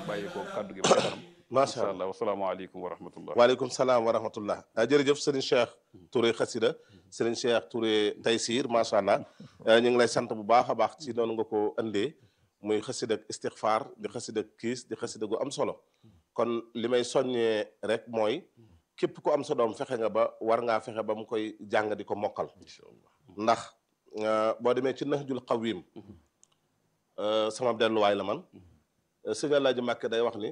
bàyyi ko kaddu gi ba kanam macha incha allah allah wasalaamaaleykum wa rahmatullah waaleykum salaam wa rahmatullah ah jërëjëf sëriñ Cheikh Touré xasida sëriñ Cheikh Touré Taysir macha allah ñu ngi lay sant bu baax a baax ci noonu nga ko andee muy xasida ak istixfaar di xasida ak kiis di xasida gu am solo kon li may soññee rek mooy képp ku am sa doom fexe nga ba war ngaa fexe ba mu koy jàng di ko mokkal ndax boo demee ci Nahjul Qawim sama delluwaay la man sëñ Alaaji Mbàkke day wax ni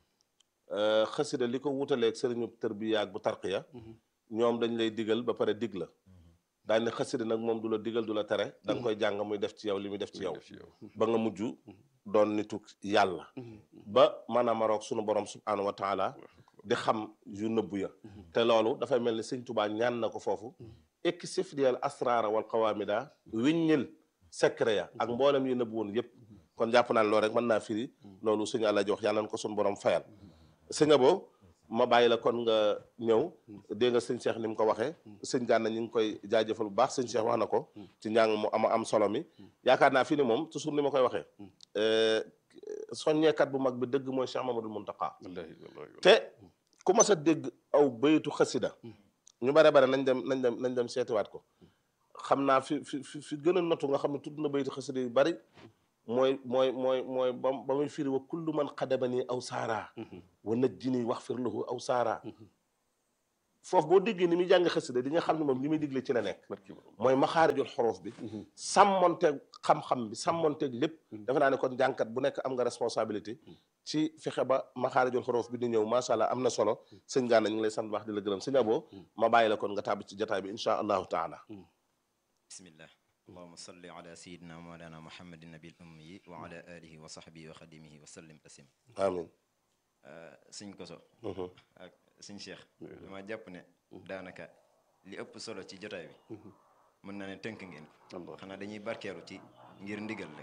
xasida li ko wutaleeg sëriñu tërbiya ak bu tarqiya ñoom dañ lay digal ba pare dig la daal ne xasida nag moom du la digal du la tere da nga koy jàng muy def ci yow li muy def ci yow ba nga mujj doon nitu yàlla ba maanaam roog sunu borom subhaanahu wa taala di xam yu nëbbu ya te loolu dafay mel ni sëñ Tubaa ñaan na ko foofu ekki sif diyal asraara wal qawaamida wiññil secret ya ak mboolem yu nëbbu woon yépp kon jàpp naa ne loolu rek mën naa firi loolu sëñ Alaaji wax yàlla na ko sunu borom fayal sëñ Abo ma bàyyi la kon nga ñëw dégg nga sëñ Cheikh ni mu ko waxee sëñ Gana ñu ngi koy jaajëfal bu baax sëñ Cheikh wax na ko ci njàng mu ama am solo mi yaakaar naa fi ni moom toujours ni ma koy waxee soññeekat bu mag bi dëgg mooy Cheikh Mamadou Muntaqa te ku mas a dégg aw baytu xasida ñu bare bare nañ dem nañ dem nañ dem seetiwaat ko xam naa fi fi fi gën a notu nga xam ne tudd na baytu xasida yu bari mooy mooy mooy mooy ba ba muy firi wa kullu man xadabani aw saara wa najjini wax fir lahu aw saara foofu boo déggee ni muy jàng xasida di nga xam ne moom li muy digle ci la nekk mooy maxaarijul xorof bi sàmmonteeg xam-xam bi sàmmonteeg lépp dafa naa ne kon jànkat bu nekk am nga responsabilité ci fexe ba maxaarijul xorof bi di ñëw macha allah am na solo sëñ Gana ñu ngi lay sant baax di la gërëm sëñ Abo ma bàyyi la kon nga tàbbi ci jotaay bi insha allahu taala bismillah allahuma salli ala sayidina mawlana muhammadin nabil ummi wa ala alihi wa sahbihi wa xadimihi wa sallim taslim amin sëñ koso ak sëñ cheikh dama jàpp ne daanaka li ëpp solo ci jotaay bi mën naa ne tënk ngeen ko xanaa dañuy barkeelu ci ngir ndigal rek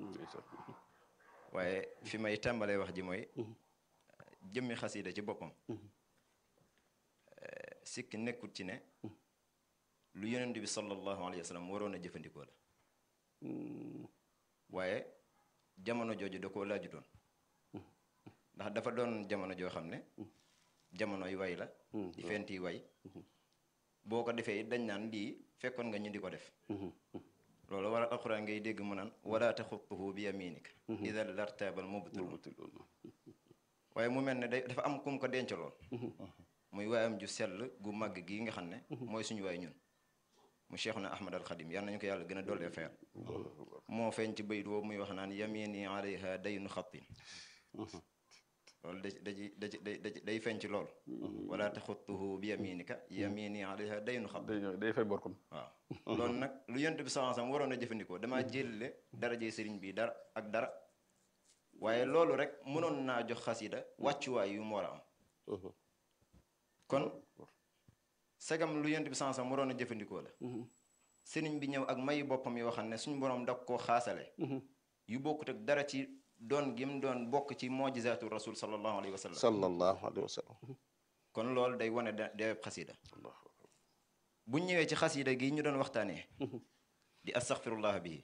waaye fi may tàmbalee wax ji mooy jëmmi xasida ci boppam sikk nekkut ci ne lu yonent bi sallallahu alayhi wa sallam waroon a jëfandikoo la waaye jamono jooju da koo laajutoon ndax dafa doon jamono joo xam ne jamonoy way la di fenti way boo ko defee dañ naan lii fekkoon nga ñu di ko def loolu war a alxuraan ngay dégg mu naan wala taxutuhu bi yaminika ida lartabal mubtilun waaye mu mel ne day dafa am kum ko dencaloon muy waayam ju sell gu màgg gii nga xam ne mooy suñu waay ñun mu Cheikhuna Ahmad al Xadim yal nañu ko yàlla gën a dollee fayal moo feeñ ci bayit woowu muy wax naan yamini alayha daynu xattin loolu da da da da day feeñ ci lool wala taxutuhu bi yaminika yamini alayha daynu xattin day fay bor kon waaw loolu nag lu yonent bi sallallahu alayhi wasallam waroon a jëfandikoo damaa jëlle darajee sëriñ bi dara ak dara waaye loolu rek mënoon naa jox xasida wàccuwaay yu mu war a am kon segam lu yonent bi sallallahu alayhi wasallam waroon a jëfandikoo la sëriñ bi ñëw ak mayu boppam yoo xam ne suñu borom da koo xaasale yu bokkut ak dara ci doon gim doon bokk ci mojizaatu rasul sallallahu alayhi wa sallam sallallahu alayhi wa sallam kon loolu day wane da day xasida bu ñëwee ci xasida gi ñu doon waxtaanee di astaghfirullah bii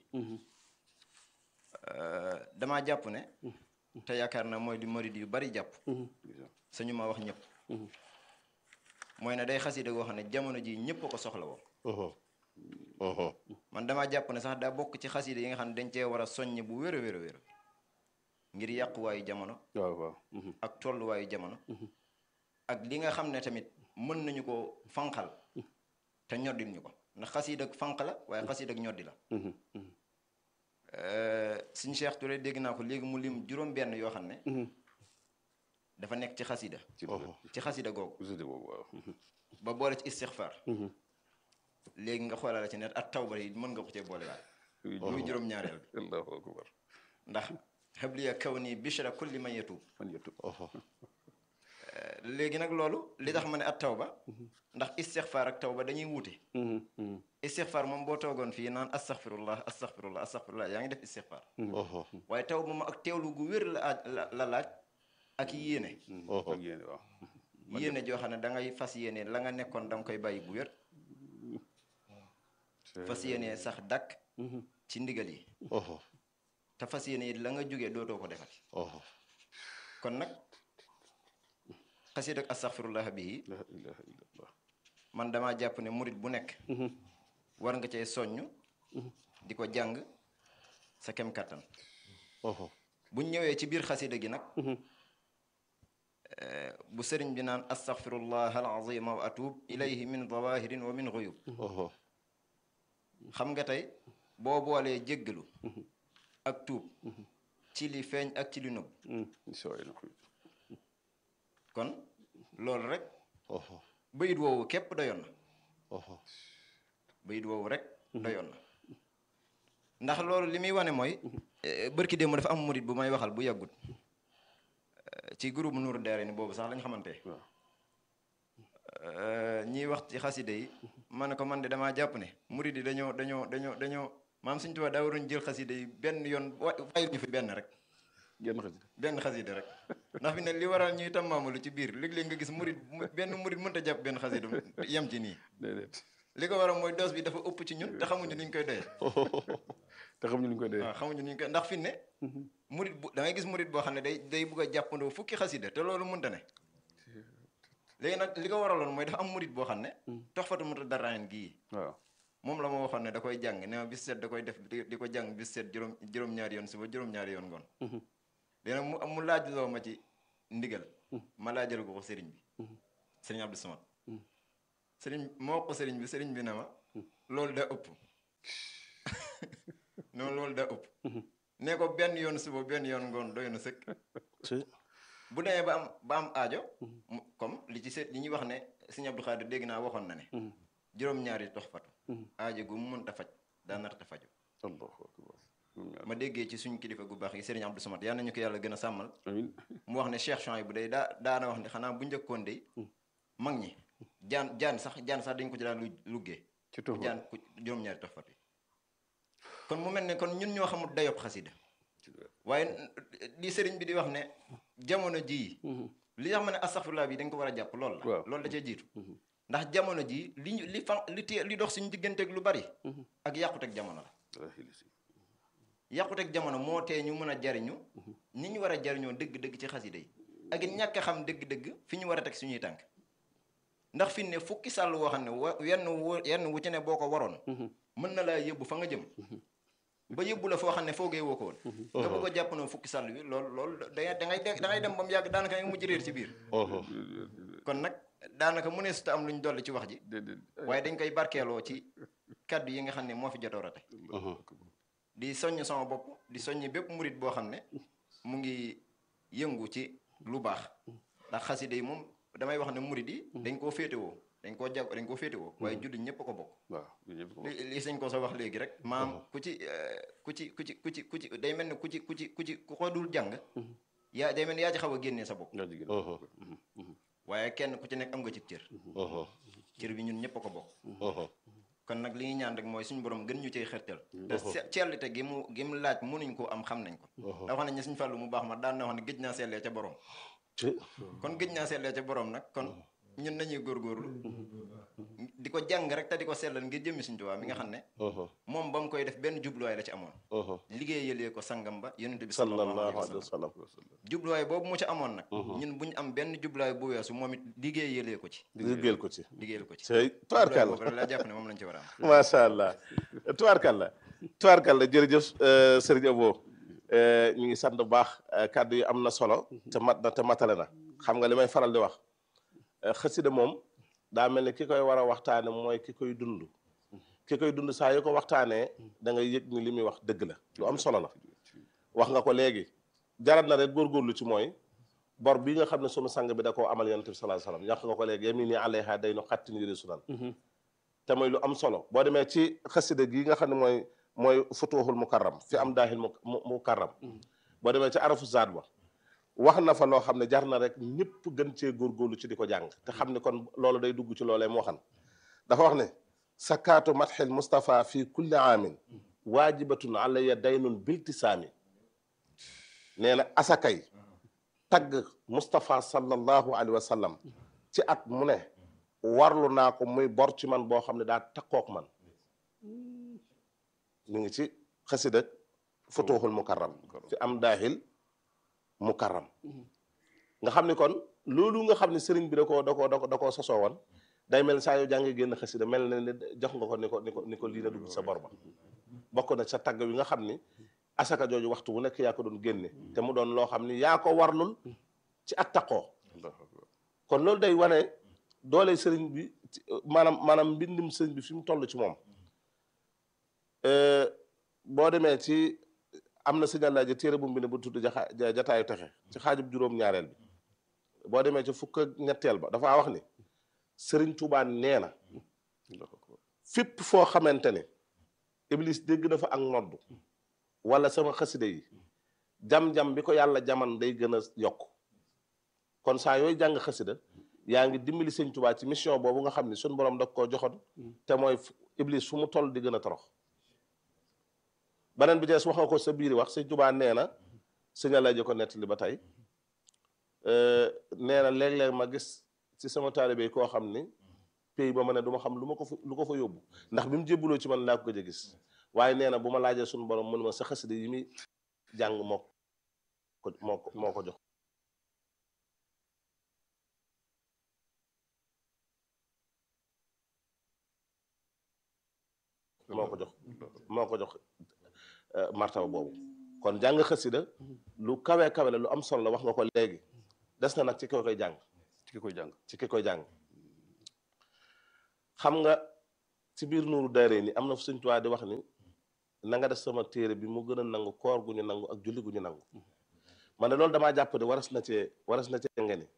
damaa jàpp ne te yaakaar na mooy di murid yu bari jàpp sañu ma wax ñëpp mooy ne day xasida goo xam ne jamono ji ñëpp a ko soxla woo man damaa jàpp ne sax daa bokk ci xasida yi nga xam ne dañ cee war a soññ bu wér a wér a wér ngir yàquwaayu jamono waaw waaw ak tolluwaayu jamono ak li nga xam ne tamit mën nañu ko fanqal te ñoddil ñu ko ndax xasiid ak fanq la waaye xasiid ak ñoddi la suñu Cheikh Touré dégg naa ko léegi mu lim juróom benn yoo xam ne dafa nekk ci xasida ci xasida googu ba boole ci istixfaar léegi nga xoolal ci net ak tawba yi mën nga ko cee boole waay muy juróom ñaareel bi allahu akbar ndax xabliya kaw nii bishra kulli man yatub man yëttu léegi nag loolu li tax ma ne at tawba ndax istixfaar ak tawba dañuy wuute istixfaar moom boo toogoon fii naan astaxfirullah astaxfirullah astaxfirullah yaa ngi def istixfaar waaye tawba moom ak teewlu gu wér la aaj la laaj ak yéene ak yéene waaw yéene joo xam ne da ngay fas yéene la nga nekkoon da nga koy bàyyi bu wér fas yéene sax dakk ci ndigal yi te fas yéene la nga jógee dootoo ko defati kon nag xasiid ak astaxfirullah bii la ilaha illallah man damaa jàpp ne murit bu nekk war nga cee soññ di ko jàng sa kem kàttan buñ ñëwee ci biir xasida gi nag eh, bu sëriñ bi naan astaxfirullah alazima wa atub ilayhi min zawahirin wa min xuyub xam nga tey boo boolee jéggalu ak tuub ci li feeñ ak ci li nëbb incha allah kon loolu rek bayit woowu képp doyoon na bayit woowu rek doyoon na ndax loolu li muy wane mooy eh, bërki démb dafa am murit bu may waxal bu yàggut eh, ci groupe Nour Daara ni boobu sax lañ xamante waaw ñiy wax ci xaside yi ma ne ko man de damaa jàpp ne murit yi dañoo dañoo dañoo dañoo maam suñu tubaab daa waroon jël xaside yi benn yoon wa fayil ñu fi benn rek genn xasida benn xaside rek ndax fi ne li waral ñuy tammaamalu ci biir léeg-léeg nga gis murit mu- benn murit mënta jàpp benn xaside yem ci nii déedéet li ko waral mooy doos bi dafa ëpp ci ñun te xamuñu ni ñu koy doyee te xam ñu ñu koy dee waaw xamuñu ni ñu koy ndax fi ne murit bu da ngay gis murit boo xam ne day day bugg a jàppandoo fukki xasida te loolu mënta ne léegi nag li ko waraloon mooy dafa am murit boo xam ne toxfatu muta daraayen gii waaw moom la ma waxoon ne da koy jàng ne ma bis set da koy def di di ko jàng bis set juróom juróom-ñaari yoon suba juróom-ñaari yoon ngoon léegi nag mu mu laaj loo ma ci ndigal ma laajal ko ko sëriñ bi sëriñ Abdou Samad sëriñ ma wax ko sëriñ bi sëriñ bi ne ma loolu da ëpp non loolu da ëpp ne ko benn yoon suba benn yoon ngoon doy na sëkk bu demee ba am ba am aajo mu comme li ci seet li ñuy wax ne sëriñ Abdou Khadir dégg naa waxoon na ne juróom-ñaari tox fatu aajo gu mu mënta faj daa narta faju allahu akbar ma déggee ci suñu kilifa gu baax yi sëriñ Abdou Samad yal nañu ko yàlla gën a sàmmal amin mu wax ne Cheikh Chouaïb bu day daa daana wax ne xanaa bu njëkkoon de mag ñi jaan jaan sax jaan sax dañ ko ci daan lu luggee ci tox jaan ku juróom-ñaari tox fatu yi kon mu mel ne kon ñun ñoo xamul dayob xasida waaye li sëriñ bi di wax ne jamono jii li nga xam ne astaxfirullah bi dañ ko war a jàpp lool la Waaw. loolu da cee jiitu ndax jamono jii li ñu li fan li tee li dox suñu digganteeg lu bari ak yàquteeg jamono la yàquteeg jamono moo tee ñu mën a jariñu ni ñu war a jariñoo dëgg-dëgg ci xasida yi ak it ñàkk a xam dëgg-dëgg fi ñu war a teg suñuy tànk ndax fi ne fukki sàll woo xam ne wa yenn wu yenn wu ci ne boo ko waroon mën na laa yóbbu fa nga jëm ba yóbbu la foo xam ne foogee woo ko woon nga bëgg a jàpp na fukki sàll wi loolu loolu da da ngay da ngay dem ba mu yàgg daanaka nga mujj réer ci biir kon nag daanaka mu ne su ta am lu ñu dolli ci wax ji déedéet waaye dañ koy barkeeloo ci kaddu yi nga xam ne moo fi jotoor a tey di soññ sama bopp di soññ bépp murit boo xam ne mu ngi yëngu ci lu baax ndax xaside yi moom damay wax ne murit yi dañ koo féetewoo dañ koo jag dañ koo féetewoo waaye jullit ñëpp a ko bokk waaw ñun ñëpp ko li li sañ ko sa wax léegi rek maam ku ci eh, ku ci ku ci ku ci ku ci day mel ne ku ci ku ci ku ci ku ko dul jàng yaa day mel ne yaa ci xaw a génnee sa bopp nga jigéen waaye kenn ku ci nekk am nga ci cër cër bi ñun ñëpp a ko bokk kon nag li ñuy ñaan rek mooy suñu borom gën ñu cey xërtal te se- sellite gi mu gi mu laaj mënuñ koo am xam nañ ko da wax nañ ne suñu fàllu mu baax ma daan na wax ne gëj naa sellee ca borom kon gëj naa sellee ca borom nag kon ñun nañuy góorgóorlu di ko jàng rek te di ko sellal ngir jëmmi suñu Tuubaa mi nga xam ne moom ba mu koy def benn jubluwaay la ci amoon liggéeyalee ko sangam ba yonent bi sallallahu sallallahu alayhi wa alayhi sallam wa sallam jubluwaay boobu mu ci amoon nag ñun bu ñu am benn jubluwaay bu weesu moom it liggéeyalee ko ci liggéeyal ko ci liggéeyal ko ci cey jubluwaay tubaarkàlla boobu rek laa jàpp ne moom lañ ci war a am macha allah tubaarkàlla tubaarkàlla jërëjëf euh, sëriñ Abo euh, ñu ngi sant bu baax euh, kàddu yi am na solo te mat na te matale na xam nga li may faral di wax euh, xasida moom daa mel ni ki koy war a waxtaane mooy ki koy dund ki koy dund saa yu ko waxtaanee da ngay yëg ni li muy wax dëgg la lu am solo la wax nga ko léegi jarat na rek góorgóorlu ci mooy bor bi nga xam ne sunu sang bi da koo amal yonent bi sallallahu alayhi wasallam yàq nga ko léegi yemi nii alayha day no xattin yëre sunan te mooy lu am solo boo demee ci xasida gi nga xam ne mooy mooy futuhul mukarram fi am daahil mu mu mukarram boo demee ci arafu zaad ba wax na fa loo xam ne jar na rek ñëpp gën cee góorgóorlu ci di ko jàng te xam ne kon loolu day dugg ci loolee mu waxan dafa wax ne sakaatu matxil Mustafa fi kulli aamin waajibatun alayya daynun biltisaami nee na asakay tagg Mustafa sallallahu alayhi wa sallam ci at mu ne warlu naa ko muy bor ci man boo xam ne daa takkook man mi ngi ci xasida futuhul mukarram fi am daahil mukarram nga xam ni kon loolu nga xam ne sëriñ bi da koo da koo da ko da koo sosoo woon day mel saa yoo jàngee génn xasida mel na ne jox nga ko ni ko ni ko ni ko lii la dugg sa bor ba bokk na sa tagg wi nga xam ni asaka jooju waxtu wu nekk yaa ko doon génne te mu doon loo xam ni yaa ko warlul ci ak taqoo Allahu akbar kon loolu day wane doole sëriñ bi ci- maanaam maanaam mbindum sëriñ bi fi mu toll ci moom Euh, boo demee ci am na signal laaji téere bu mu bind bu tudd jaxa ja- jataayu texe ci xaajub juróom-ñaareel bi boo demee ci fukk ak ñetteel ba dafaa wax ni sëriñ Tuubaa nee na Allahu akbar fépp foo xamante ne iblis dégg na fa ak noddu wala sama xaside yi jam-jam bi ko yàlla jaman day gën a yokk kon saa yooyu jàng xasida yaa ngi dimbali sëñ Tuubaa ci mission boobu nga xam ne suñ borom da koo joxoon te mooy fu- iblis fu mu toll di gën a torox beneen bi dees wax nga ko sa biiri wax sëñ Tuubaa nee na sëñ Alaaji ko nettali ba tey euh, nee na léeg-léeg ma gis ci sama taalibe yi koo xam ni pays ba ma ne du ma xam lu ma ko fa lu ko fa yóbbu ndax bi mu jébbuloo ci man laa ko gëj a gis waaye nee na bu ma laajee suñu borom mu ne ma sa xasida yi muy jàng moo ko moo ko moo ko jox moo ko jox moo ko jox euh, martaba boobu kon jàng xasida lu kawe kawe la lu am solo la wax nga ko léegi des na nag ci ki koy jàng ci ki koy jàng ci ki koy jàng xam nga ci biir nuuru daare ni am na fu Sëñ Tuubaa di wax ni na nga def sama téere bi mu gën a nangu koor gu ñu nangu ak julli gu ñu nangu man de loolu damaa jàpp ne waras na cee waras na cee ngeni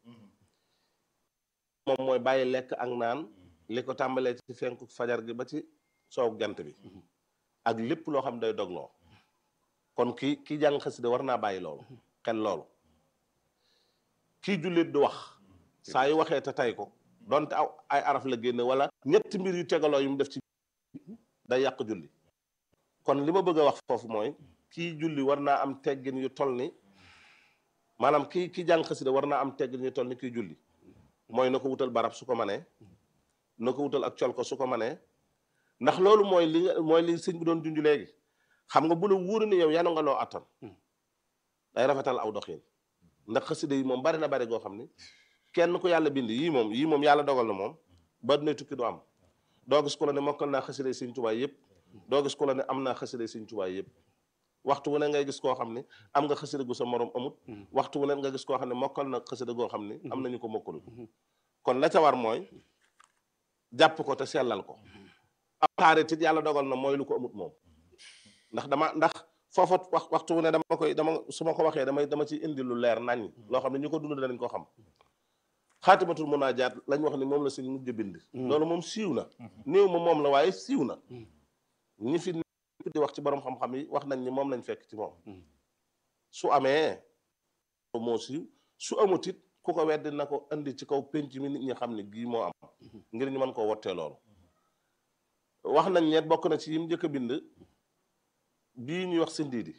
moom mooy bàyyi lekk ak naan li ko tàmbalee ci fenku fajar gi ba ci soow jant bi ak lépp loo xam day dogloo kon kii kii jàng xasida war naa bàyyi loolu xel loolu kii jullit du wax saa yu waxee te tay ko donte aw ay araf la génne wala ñetti mbir yu tegaloo yu mu def ci day yàq julli kon li ma bëgg a wax foofu mooy kii julli war naa am teggin yu toll ni maanaam kii kii jàng xasida war naa am teggin yu toll ni kii julli mooy na ko wutal barab su ko manee na ko wutal ak col ko su ko manee ndax loolu mooy li nga mooy li sëñ bi doon junj léegi xam nga bu la wóor ni yow yanu nga loo attan day rafetal aw doxin ndax xasida yi moom bari na bari goo xam ni kenn ku yàlla bind yii moom yii moom yàlla dogal na moom ba dina tukki du am doo gis ku la ne mokkal naa xasida Sëñ Tuubaa yëpp doo gis ku la ne am naa xasida Sëñ Tuubaa yëpp waxtu wu ne ngay gis koo xam ne am nga xasida gu sa morom amut waxtu wu ne nga gis koo xam ne mokkal na xasida goo xam ne am nañu ko mokkalul kon la ca war mooy jàpp ko te sellal ko am xaarit it yàlla dogal na mooy lu ko amut moom ndax dama ndax foofa wax waxtu wu ne dama koy dama su ma ko waxee damay dama ci indi lu leer nañ loo xam ne ñu ko dund danañ ko xam xaatimatul munaajaat lañ wax ni moom la suñ mujj bind loolu moom siiw na néew ma moom la waaye siiw na ñi fi nekk di wax ci borom xam-xam yi wax nañ ni moom lañ fekk ci moom su amee moo siiw su amut it ku ko weddi na ko indi ci kaw penc mi nit ñi xam ne gii moo am ngir ñu mën koo wottee loolu wax nañ ñet bokk na ci yim njëkk a bind bii ñuy wax si ndiidi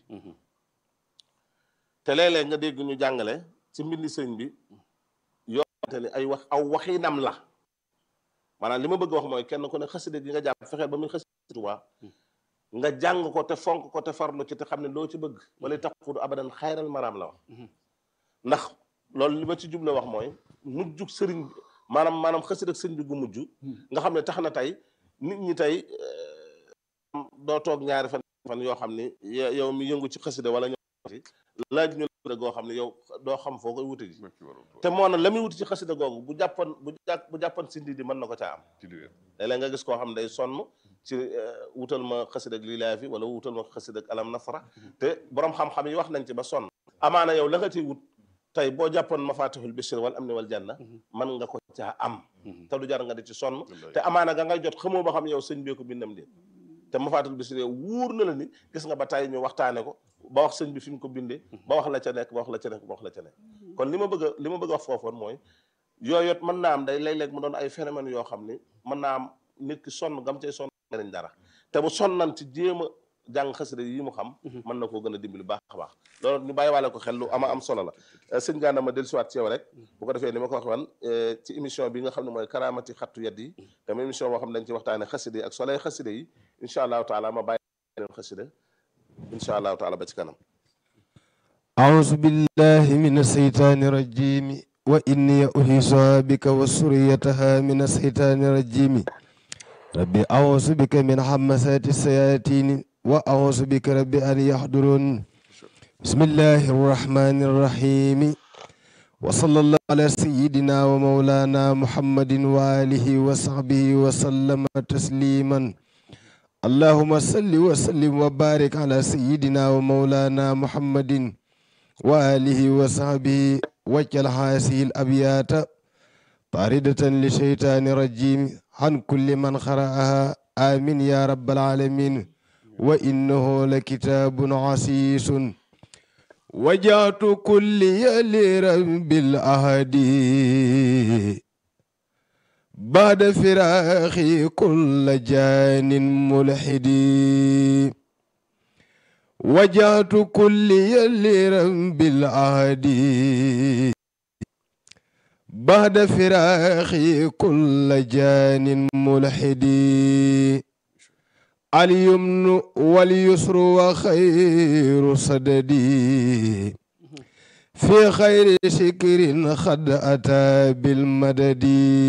te léeg-léeg nga dégg ñu jàngale ci mbindi sëñ bi yoo xamante ni ay wax aw waxinam la maanaam li ma bëgg wax mooy kenn ku ne xasida gi nga jàpp fexeel ba muy xasida Tuubaa nga jàng ko te fonk ko te farlu ci te xam ne loo ci bëgg wala taxudu abadan xayral maraam la wax ndax loolu li ma ci jubla wax mooy mujjug sëriñ bi maanaam maanaam xasida sëñ bi gu mujj nga xam ne tax na tey nit ñi tey doo toog ñaari fan fan yoo xam ni yow mi yëngu ci xasida wala ñoo laaj ñu la goo xam ne yow doo xam foo koy wuti ji te moo na la muy wuti ci xasida googu bu jàppoon bu jàpp bu jàppoon sindi di mën na ko caa am léeg-léeg nga gis koo xam ne day sonn ci wutal ma xasida ak lilaafi wala wutal ma xasida ak alam nasra te borom xam-xam yi wax nañ ci ba sonn amaana yow la nga ciy wut tey boo jàppoon mafatihul bishri wal amni wal janna mën nga ko caa am te du jar nga di ci sonn te amaana ga ngay jot xamoo ba xam yow sëñ bee ko bindam déet te mafatihul bishri wuur na la ni gis nga ba tey ñu waxtaane ko ba wax sëñ bi fi mu ko bindee ba wax la ca nekk ba wax la ca nekk ba wax la ca nekk kon li ma bëgg a li ma bëgg a wax foofoon mooy yooyot mën naa am day léeg-léeg mu doon ay phénomène yoo xam ni mën naa am nit ki sonn gam cay sonn nañ dara te bu sonnan ci jéem a jàng xasida yi mu xam mën na koo gën a dimbali baax a baax loolu ñu bàyyi waale ko xel lu ama am solo la sëñ Gana ma dellusiwaat ci yow rek bu ko defee ni ma ko wax wan ci émission bi nga xam ne mooy karaamati xattu yat yi dama émission boo xam ne dañ ci waxtaane xasida yi ak soley xasida yi incha allahu taala ma bàyyi leen xasida incha allahu taala ba ci kanam أعوذ بالله من الشيطان الرجيم وإني أحيصها بك وسريتها من الشيطان الرجيم ربي أعوذ بك من حمسات الشياطين وأعوذ بك ربي أن يحضرون بسم الله الرحمن الرحيم وصلى الله على سيدنا ومولانا محمد وآله وصحبه وسلم تسليما اللهم صل وسلم وبارك على سيدنا ومولانا محمد وآله وصحبه وجل هذه الأبيات طاردة لشيطان رجيم عن كل من قرأها آمين يا رب العالمين وإنه لكتاب عسيس وجعت كل لرب الأهدي بعد فراخي كل جان ملحد وجعت كل لرب الأهدي بعد فراخي كل جان ملحد اليمن واليسر وخير صددي في خير شكر قد أتى بالمدد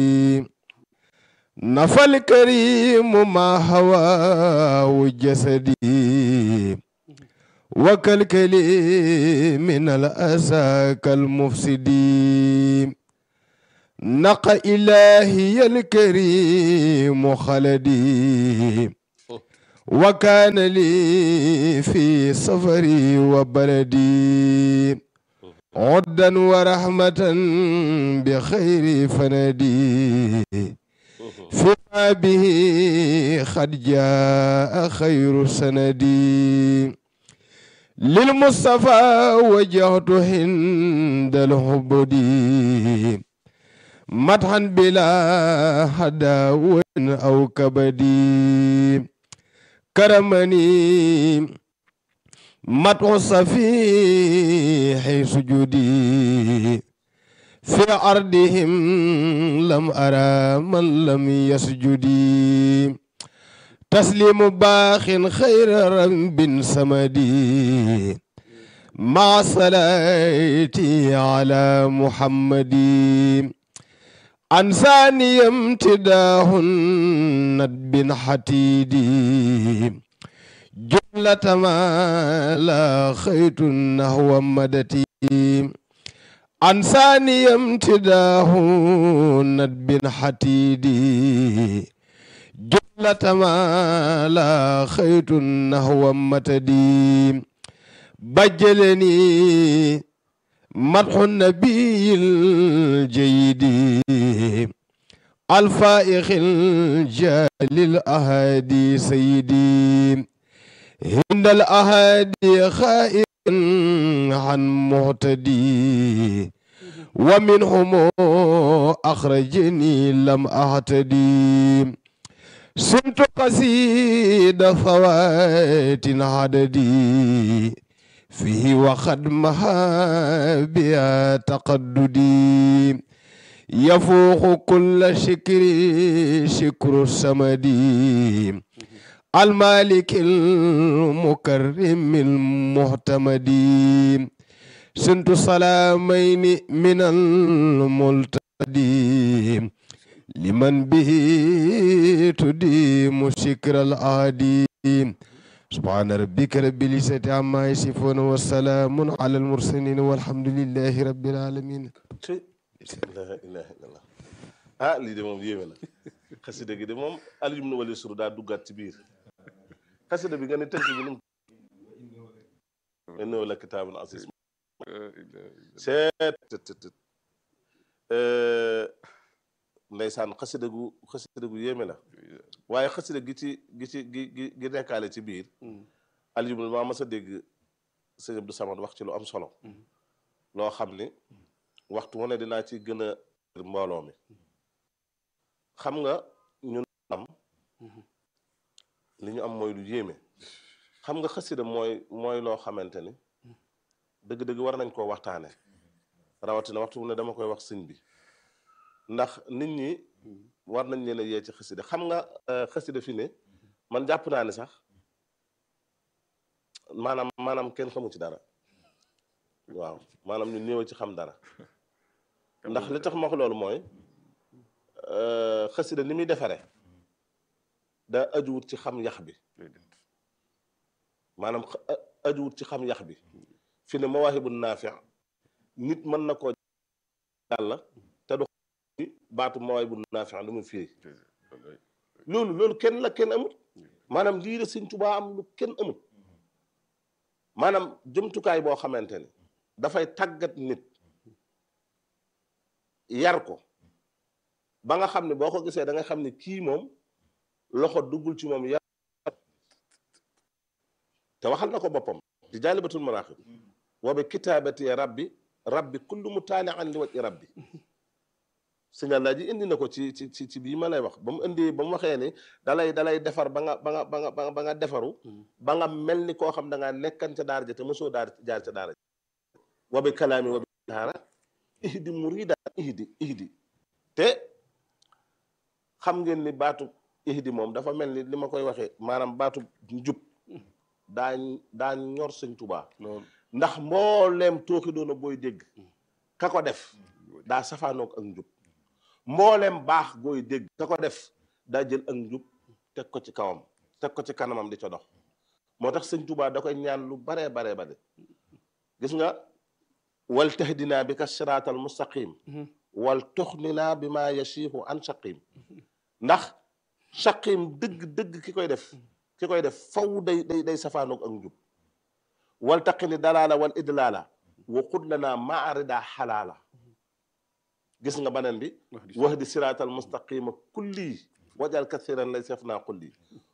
نفى الكريم ما هواه جسدي وكالكلي من الأسى كالمفسدين نقى إلهي الكريم خلدي وكان لي في سفري وبلدي عدا ورحمة بخير فندي فيما به قد جاء خير سندي للمصطفى وجهت هند الهبدي مدحا بلا هداو أو كبدي كرمني مدح صفيح سجودي في أرضهم لم أرى من لم يسجدي تسليم باخ خير رب سمدي مع صلاتي على محمد أنساني امتداه ندب حتيدي جملة ما لا خيط نحو مدتي أنساني امتداه ندب حتيدي جملة ما لا خيط نحو متدي بجلني مدح النبي الجيد الفائق الجال الأهادي سيدي هند الأهادي خائف عن مهتدي ومنهم أخرجني لم أهتدي سمت قصيد فوات عددي فيه وقد مها بها تقددي يفوق كل شكر شكر السمدي المالك المكرم المهتمد سنت سلامين من الملتدي لمن به تديم شكر العادي سبحان ربك رب العزة عما يصفون والسلام على المرسلين والحمد لله رب العالمين la ilaha illallah ah lii de moom yéeme na xasida gi de moom aljum na wali suru daa duggaat ci biir xasida bi nga ne tënk bi num innahu la kitaabun aziz seet ndeysaan xasida gu xasida gu yéeme la waaye xasida gi ci gi ci gi gi gi nekkaale ci biir aljum maa mas a dégg sëñ Abdou Samad wax ci lu am solo loo xam ni waxtu wu ne dinaa ci gën a mbooloo mi xam nga ñun am li ñu am mooy lu yéeme xam nga xasida mooy mooy loo xamante ni dëgg-dëgg war nañ koo waxtaane rawatina waxtu wu ne dama koy wax sëñ bi ndax nit ñi war nañ leen a yee ci xasida xam nga xasida fi ne man jàpp naa ni sax maanaam maanaam kenn xamu ci dara waaw maanaam ñu néew ci xam dara ndax li tax ma wax loolu mooy xasida ni muy defare daa ajuwut ci xam yax bi maanaam ajuwut ci xam yax bi fi ne mawaahibu naafi nit mën na koo yàlla te du baatu mawaahibu naafi lu mu firi loolu loolu kenn la kenn amul maanaam lii la Sëñ Tuubaa am lu kenn amul maanaam jumtukaay boo xamante ni dafay tàggat nit yar ko ba nga xam ne boo ko gisee da nga xam ne kii moom loxo duggul ci moom yar te waxal na ko boppam di jaalibatul maraaxib wa bi kitaabati rabbi rabbi kullu mutaalian li wajhi rabbi signal laa ji indi na ko ci ci ci ci bii ma lay wax ba mu indi ba mu waxee ni dalay dalay defar ba nga ba nga ba nga ba nga defaru ba nga mel ni koo xam da ngaa nekkan ca daara ja te mosoo daar jaar ca daara ja wa bi kalaami wa bi daara ihdi murida ihdi ihdi te xam ngeen ni baatu ihdi moom dafa mel ni li ma koy waxee maanaam baatu njub daa daa ñor sëñ Tuubaa ndax mbooleem tooxi doona booy dégg ka ko def daa safaanoog ak njub mbooleem baax gooy dégg ka ko def daa jël ak njub teg ko ci kawam teg ko ci kanamam di ca dox moo tax sëñ Tuubaa da koy ñaan lu baree baree bare gis nga wal tahdinaa bi ka siraatal mustaqim wal tuxninaa bi maa yasiixu an saqim ndax saqim dëgg dëgg ki koy def ki koy def faw day day day safaanoog ak njub wal taqini dalaala wal idlaala wa qud lanaa maarida xalaala gis nga beneen bi wax di siraatal mustaqima kulli wajal kathiran lay sef naa kulli